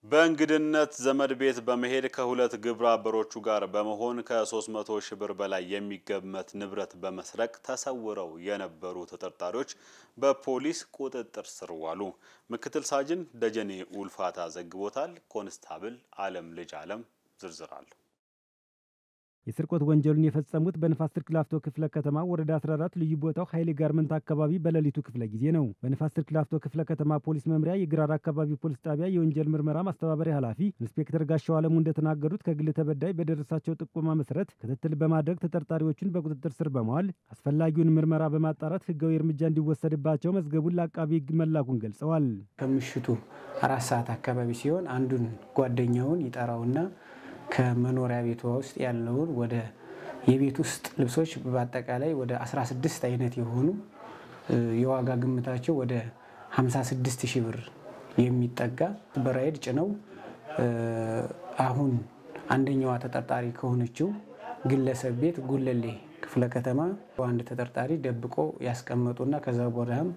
በእንግድነት ዘመድ ቤት በመሄድ ከሁለት ግብረ አበሮቹ ጋር በመሆን ከ300 ሺህ ብር በላይ የሚገመት ንብረት በመስረቅ ተሰውረው የነበሩ ተጠርጣሪዎች በፖሊስ ቁጥጥር ስር ዋሉ። ምክትል ሳጅን ደጀኔ ኡልፋታ ዘግቦታል። ኮንስታብል አለም ልጅ አለም ዝርዝር አለው። የስርቆት ወንጀሉን የፈጸሙት በንፋስ ስልክ ላፍቶ ክፍለ ከተማ ወረዳ 14 ልዩ ቦታው ኃይሌ ጋርመንት አካባቢ በሌሊቱ ክፍለ ጊዜ ነው። በንፋስ ስልክ ላፍቶ ክፍለ ከተማ ፖሊስ መምሪያ የግራር አካባቢ ፖሊስ ጣቢያ የወንጀል ምርመራ ማስተባበሪያ ኃላፊ ኢንስፔክተር ጋሻው አለሙ እንደተናገሩት ከግል ተበዳይ በደረሳቸው ጥቆማ መሰረት ክትትል በማድረግ ተጠርጣሪዎቹን በቁጥጥር ስር በመዋል አስፈላጊውን ምርመራ በማጣራት ሕጋዊ እርምጃ እንዲወሰድባቸው መዝገቡን ለአቃቢ ሕግ መላኩን ገልጸዋል። ከምሽቱ አራት ሰዓት አካባቢ ሲሆን አንዱን ጓደኛውን ይጠራውና ከመኖሪያ ቤቷ ውስጥ ያለውን ወደ የቤት ውስጥ ልብሶች በአጠቃላይ ወደ 16 አይነት የሆኑ የዋጋ ግምታቸው ወደ 56 ሺህ ብር የሚጠጋ በራይድ ጭነው አሁን አንደኛዋ ተጠርጣሪ ከሆነችው ግለሰብ ቤት ጉለሌ ክፍለ ከተማ አንድ ተጠርጣሪ ደብቆ ያስቀመጡና ከዛ በኋላም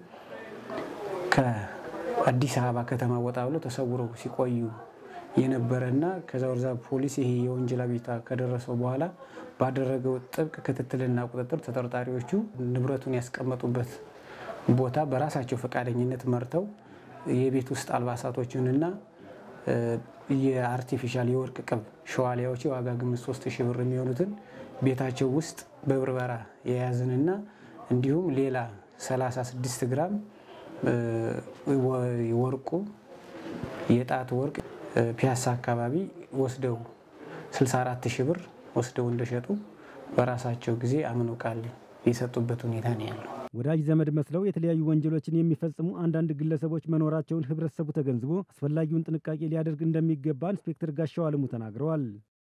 ከአዲስ አበባ ከተማ ወጣ ብሎ ተሰውረው ሲቆዩ የነበረና ከዛ ወርዛ ፖሊስ ይሄ የወንጀል አቤቱታ ከደረሰው በኋላ ባደረገው ጥብቅ ክትትልና ቁጥጥር ተጠርጣሪዎቹ ንብረቱን ያስቀመጡበት ቦታ በራሳቸው ፈቃደኝነት መርተው የቤት ውስጥ አልባሳቶችንና የአርቲፊሻል የወርቅ ቅብ ሸዋሊያዎች የዋጋ ግምት ሶስት ሺህ ብር የሚሆኑትን ቤታቸው ውስጥ በብርበራ የያዝንና እንዲሁም ሌላ 36 ግራም ወርቁ የጣት ወርቅ ፒያሳ አካባቢ ወስደው 64 ሺህ ብር ወስደው እንደሸጡ በራሳቸው ጊዜ አምነው ቃል የሰጡበት ሁኔታ ነው ያለው። ወዳጅ ዘመድ መስለው የተለያዩ ወንጀሎችን የሚፈጽሙ አንዳንድ ግለሰቦች መኖራቸውን ህብረተሰቡ ተገንዝቦ አስፈላጊውን ጥንቃቄ ሊያደርግ እንደሚገባ ኢንስፔክተር ጋሻው አለሙ ተናግረዋል።